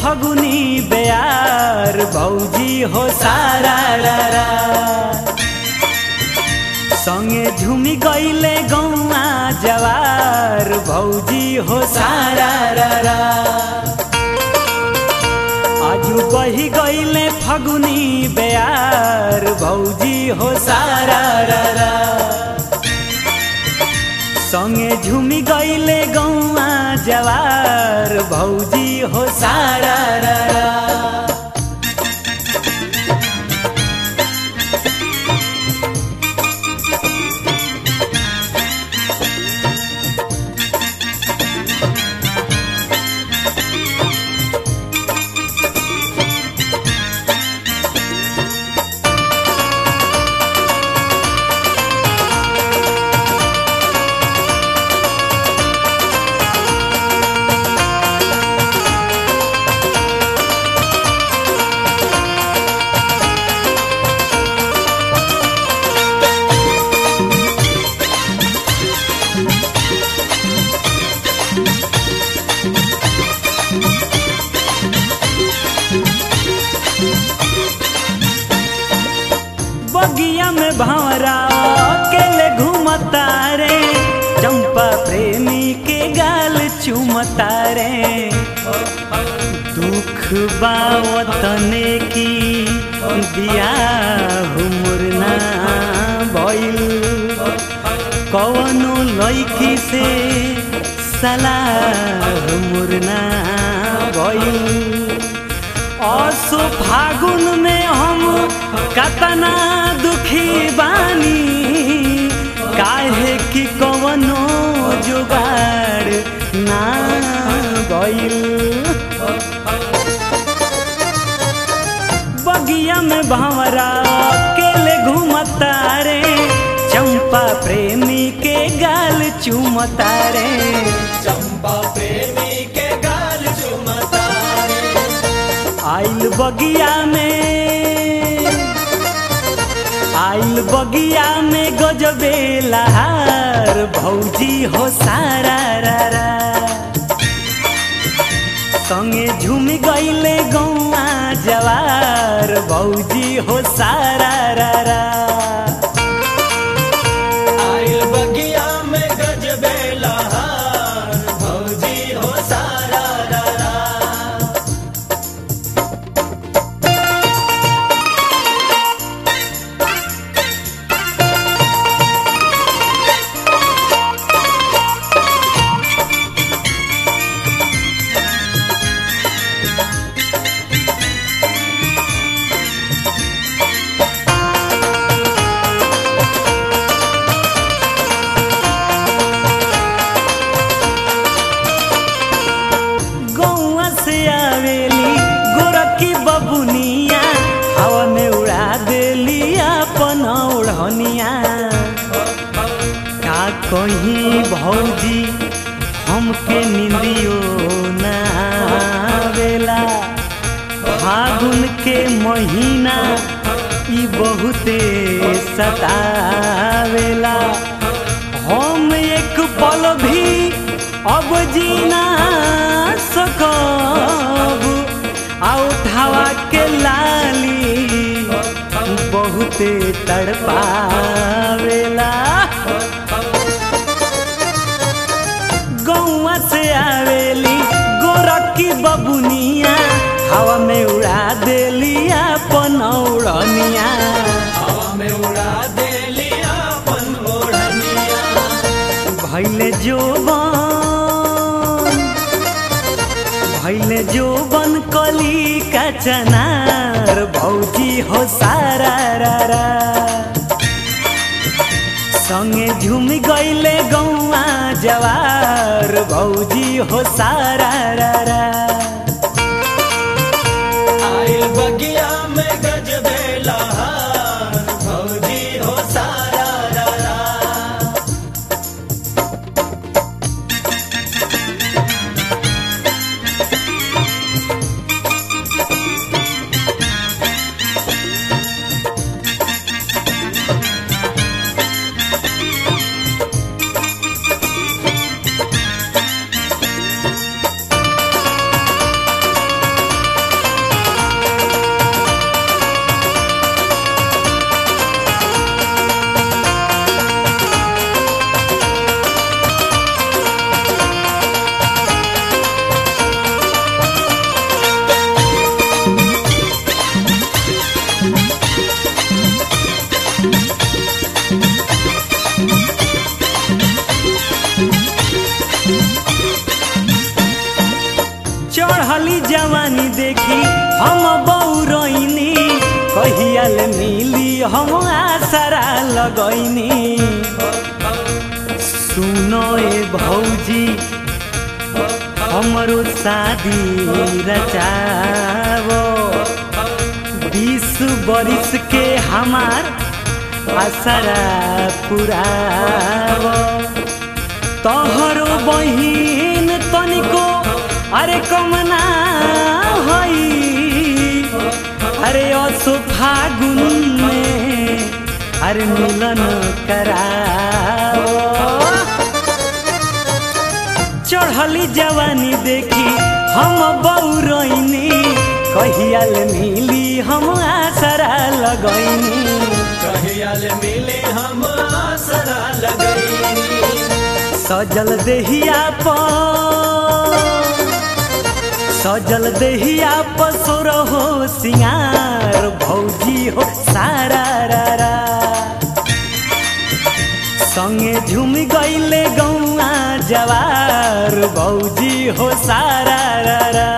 फगुनी बेयार भौजी हो सारा रा रा। संगे झुमी गईले गौआ जवार भौजी हो सारा रा रा। आजू बही गईले फगुनी बेयार भौजी हो सारा रा रा। संगे झुमी गईले गौआ जवार भौजी हो सारा रा रा। बगिया में भंवरा अकेले घूमता रे चंपा प्रेमी के गाल चूमता रे दुख बावतने की दिया मुरना भइल कवनो लैकी से सलाह मुरना भइल असो फागुन में हम कतना दुखी बानी काहे कि कवनो जुगाड़ ना गइल बगिया में भंवरा अकेले घूमता रे चंपा प्रेमी के गाल चूमता रे चंपा प्रेमी के गाल चुमता रे आइल बगिया में आइल बगिया में गजबे लहार भौजी हो सारा रा रा संगे झूम गईले गौआ जवार भौजी हो सारा रा रा आइल बगिया में गजबे लहार भौजी हो सारा रा रा गौआ से आवेली गोरखी बबुनिया हवा में उड़ा देली अपन ओढ़निया का कहीं भौजी हमके निंदियो ना आवेला फागुन के महीना ई बहुते सतावेला हम एक पल भी अब जीना सकब आ उठावा के लाली बहुते तड़पावेला गौआ से आवेली गोरखी बबुनिया हवा में उड़ा देली अपन ओढ़निया हवा में उड़ा दे लिया अपन ओढ़निया भैले जोबन भैले जोबन कली का चनार भौजी हो सारा रा रा संगे झूम गईले गौआ जवार भौजी हो सारा रा रा आइल बगिया में गजबे लहार भौजी हो सारा रा रा कहियाल मिली हम आसरा लगैनी सुनो ए भौजी हमरो शादी रचावो बीस बरिस के हमार आसरा पुरावो तोहरो बहिन तनिको अरे कमना हई अरे असो फागुन में अरे मिलन कराओ चढ़ली जवानी देखी हम बौरैनी कहियाल मिली हम आसरा लगैनी कहियाल मिले हम आसरा लगैनी सजल देहिया पर सजल देहिया पसुर हो सिंगार भौजी हो सारा रा रा संगे झुम गईले गौआ जवार भौजी हो सारा रा रा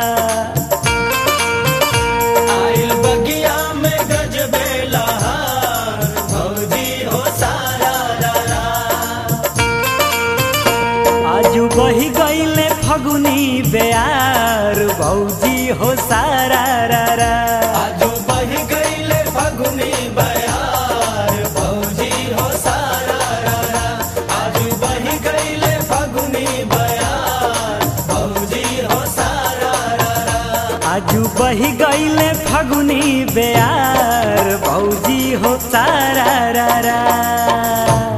आइल बगिया में गजबे लहार भौजी हो सारा रा रा आजू बही गईले फगुनी बेयार भौजी हो सारा रा रा आजू बह गईले फगुनी बयार भौजी हो सारा रा रा आजू बह गईले फगुनी बयार भौजी हो सारा रा रा आजू बही गईले फगुनी बेयार भौजी हो सारा रा रा